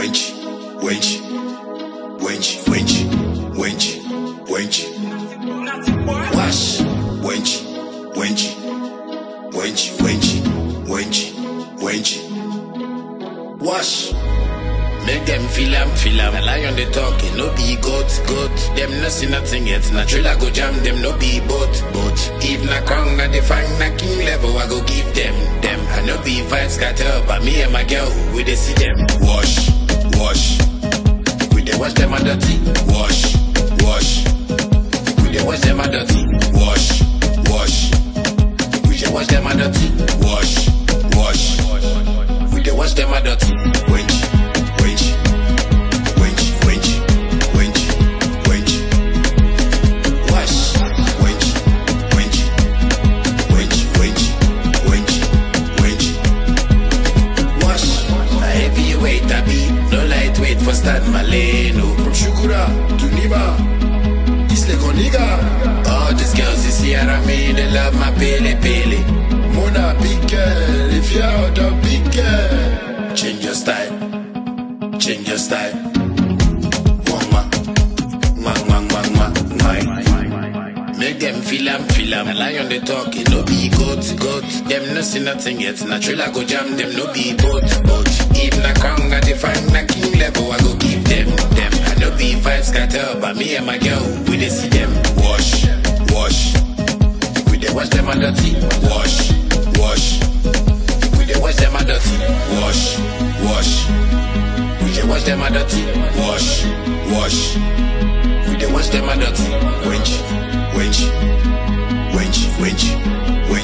wench, wench, wench, wench, wench, wench. Wash, wench, wench, wench, wench, wench, wench. Wash. Make them feel am, feel am. A lion they talking, no be goat, goat. Them no see nothing yet. Na trailer go jam them, no be boat, boat. If na crown na the fang na king level, I go give them, them. I no be vibes scatter, but me and my girl, we dey see them. Wash, wash. We dey wash them a dirty. Wash, wash. We dey wash them a dirty. Wash, wash. We dey wash them a dirty. Wash, wash. We dey wash them a dirty. Wench, wench, wench, wench, wench, wench. Wash, wench, wench, wench, wench, wench, wench. Wash. A heavyweight I be, no lightweight for Stan Maleno. From Shukura to Niba, East Lake Oniga. All these girls is here and me, they love my pele pele. Mona big girl, if you're out of big girl. Change your style, change your style. Mwah, mwah, mwah, mwah, mwah, mwah. Make them feel am, feel am. A lion they talk, it no be goat, goat. Them no see nothing yet. Na trailer go jam them, no be boat, boat. If na crown, I define na king level, I go give them, them. I no be vibes scatter, but me and my girl, we dey see them. Wash, wash. We dey wash them a dirty. Wash, wash. We dey wash them a dirty. Wash, wash. We dey wash them a dirty. Wash, wash. We dey wash them a dirty. Wench, wench, wench, wench, wench.